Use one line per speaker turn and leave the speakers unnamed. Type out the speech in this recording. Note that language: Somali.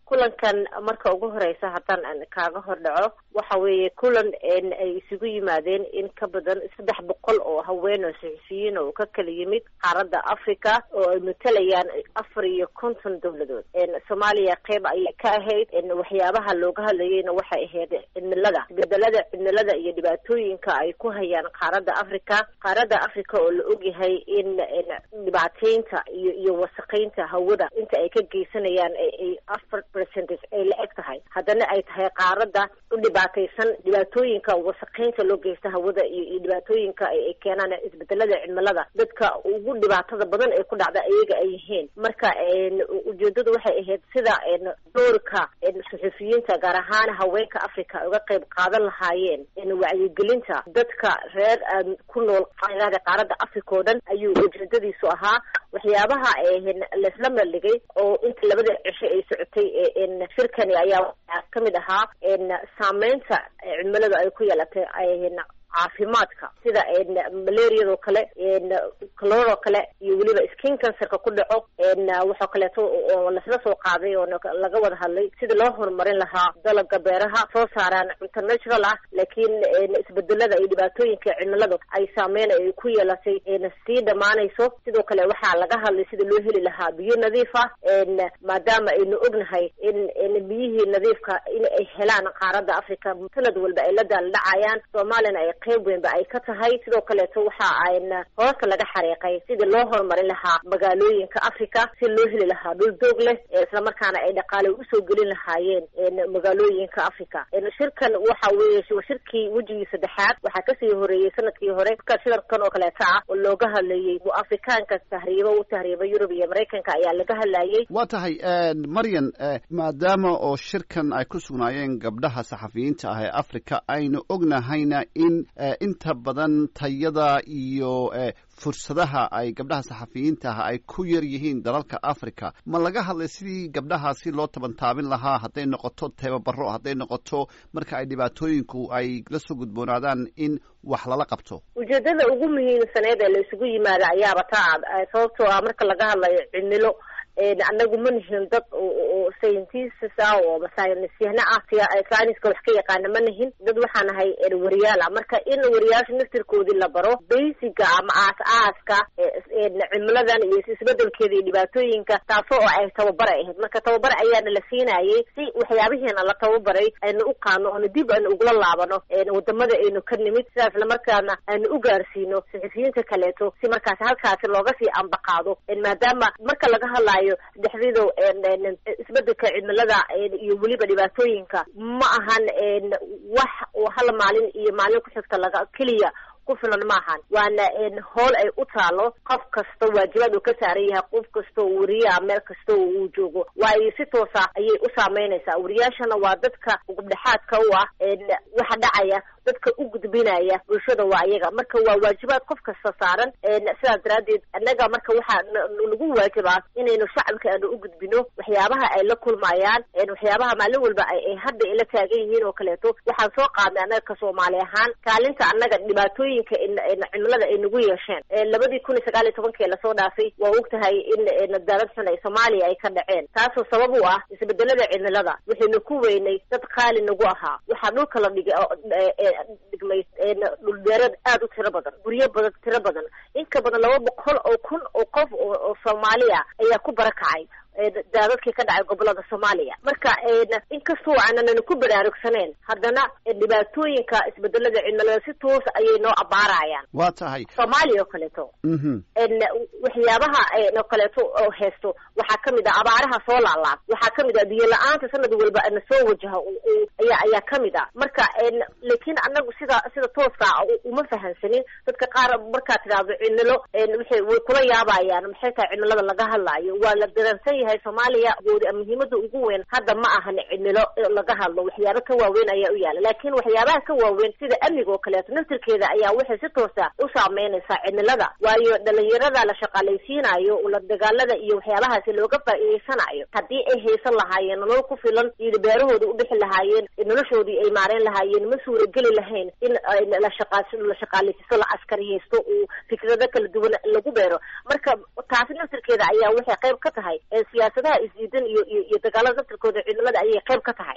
kulankan marka ugu horeysa haddaan kaaga hor dhaco waxa weeye kulan ay isugu yimaadeen in ka badan saddex boqol oo haween oo saxufiyiin oo ka kala yimid qaaradda africa oo ay matalayaan afar iyo konton dowladood soomaaliya qeyb ayay ka ahayd waxyaabaha looga hadlayeyna waxay ahayd cimilada isbedelada cimilada iyo dhibaatooyinka ay ku hayaan qaaradda africa qaaradda africa oo la ogyahay in dhibaateynta iyo iyo wasaqeynta hawada inta ay ka geysanayaan ay afar percentage ay la eg tahay haddana ay tahay qaaradda u dhibaataysan dhibaatooyinka wasaqeynta loo geysta hawada iyo iyo dhibaatooyinka ay keenaan isbedelada cimilada dadka ugu dhibaatada badan ee ku dhacda iyaga ay yihiin marka ujeedadu waxay ahayd sida doorka suxufiyiinta gaar ahaan haweenka africa uga qayb qaadan lahaayeen wacyigelinta dadka reer ku nool qaaradda africa oo dhan ayuu ujeedadiisu ahaa waxyaabaha laisla meeldhigay oo inta labada cisho ay socotay shirkani ayaa kamid ahaa saameynta cimilada ay ku yeelatay caafimaadka sida malariadoo kale cloroo kale iyo weliba skin cancerka ku dhaco waxoo kaleeto oo lasla soo qaaday oo laga wada hadlay sida loo horumarin lahaa dalaga beeraha soo saaraan cunto natural ah laakiin isbedelada iyo dhibaatooyinka cimiladu ay saameyn ay ku yeelatay sii dhamaanayso sidoo kale waxaa laga hadlay sida loo heli lahaa biyo nadiif ah maadaama aynu ognahay in biyihii nadiifka in ay helaan qaaradda africa sanad walba ay la daaldhacayaan soomaaliyana ay qayb weynba ay ka tahay sidoo kaleeto waxa ayna hoosta laga xariiqay sidii loo horumarin lahaa magaalooyinka africa si loo heli lahaa dhul doog leh islamarkaana ay dhaqaale usoo gelin lahaayeen magaalooyinka africa shirkan waxa weeye shirkii wejigii saddexaad waxaa kasii horeeyey sanadkii hore ka shirarkan oo kaleeto ah oo looga hadlayey afrikaanka tahriibo u tahriiba yurub iyo maraykanka ayaa laga hadlayey
waa tahay maryan maadaama oo shirkan ay ku sugnaayeen gabdhaha saxafiyiinta ah ee africa aynu ognahayna in inta badan tayada iyo fursadaha ay gabdhaha saxafiyiinta ah ay ku yar yihiin dalalka africa ma laga hadlay sidii gabdhahaasi loo tabantaabin lahaa hadday noqoto tababaro hadday noqoto marka ay dhibaatooyinku ay la soo gudboonaadaan in wax lala qabto
ujeedada ugu muhiimsaneed ee la isugu yimaada ayaaba taa sababtoo ah marka laga hadlayo cimilo anagu ma nihin dad oo scientists ah oo masaynisyahna ah sayniska wax ka yaqaana ma nihin dad waxaa nahay wariyaal ah marka in wariyaasha naftirkoodii la baro basiga ama aas-aaska cimiladan iyo isbedelkeeda iyo dhibaatooyinka taasoo oo ay tababar ay ahayd marka tababar ayaana la siinayay si waxyaabihiina la tababaray aynu u qaano oona dib aynu ugula laabano wadamada aynu ka nimid sidaas lamarkaana aynu u gaarsiino saxufiyiinta kaleeto si markaasi halkaasi looga sii ambaqaado maadaama marka laga hadlayo dhexdiido isbedelka cimilada iyo weliba dhibaatooyinka ma ahan wax oo hal maalin iyo maalin ku xigta laga keliya ku filan maahan waana hool ay u taalo qof kasta waajibaad uu ka saaran yahay qof kasta oo wariyaa meel kasta oo uu joogo waayo si toosa ayay u saameynaysaa wariyaashana waa dadka gubdhexaadka u ah waxa dhacaya dadka u gudbinaya bulshada waa iyaga marka waa waajibaad qof kasta saaran sidaas daraaddeed annaga marka waxaa nagu waajibaa inaynu shacabka aanu u gudbino waxyaabaha ay la kulmayaan waxyaabaha maalin walba ay hadda ila taagan yihiin oo kaleeto waxaan soo qaadnay annaga ka soomaali ahaan kaalinta annaga dhibaatooyin cimilada ay nagu yeesheen labadii kun iyo sagaal iyo tobankii lasoo dhaafay waa og tahay in daadad xun ay soomaaliya ay ka dhaceen taasoo sabab u ah isbedelada cimilada waxaynu ku weynay dad qaali nagu ahaa waxaa dhulka la dhigay dhigmay dhulbeereed aada u tiro badan guryo badan tiro badan in ka badan laba boqol oo kun oo qof oo soomaaliya ayaa ku barakacay daadadkii ka dhacay gobolada soomaaliya marka inkastoo aanan ku baraarugsaneen haddana dhibaatooyinka isbedelada cimilada si toos ayay noo abaarayaan
waa tahay
soomaaliya oo kaleeto waxyaabaha oo kaleeto oo haysto waxaa kamid ah abaaraha soo laalaab waxaa kamid ah biyo la-aanta sanad walba na soo wajaha ayaa ayaa kamid ah marka laakiin anagu sida sida tooska uma fahansanin dadka qaar markaad tidhaahdo cimilo waxay way kula yaabayaan maxay tahay cimilada laga hadlaayo waa la daransan yahay soomaaliya muhiimada ugu weyn hadda ma ahan cimilo laga hadlo waxyaaba ka waaweyn ayaa u yaala laakiin waxyaabaha ka waaweyn sida amniga oo kaleeto naftirkeeda ayaa waxay si toosa u saameynaysaa cimilada waayo dhalinyarada la shaqaalaysiinayo la dagaalada iyo waxyaabahaasi looga faa'iideysanayo haddii ay haysan lahaayeen nolol ku filan iyo beerahooda udhixi lahaayeen noloshoodii ay maarayn lahaayeen ma suurageli lahayn in la shaqa la shaqaalaysiisto la askariyeysto uu fikrado kala duwan lagu beero marka taasi naftirkeeda ayaa waxay qayb ka tahay siyaasadaha isdiidan iyo iyo iyo dagaalada naftirkooda ciidamada ayay qayb ka tahay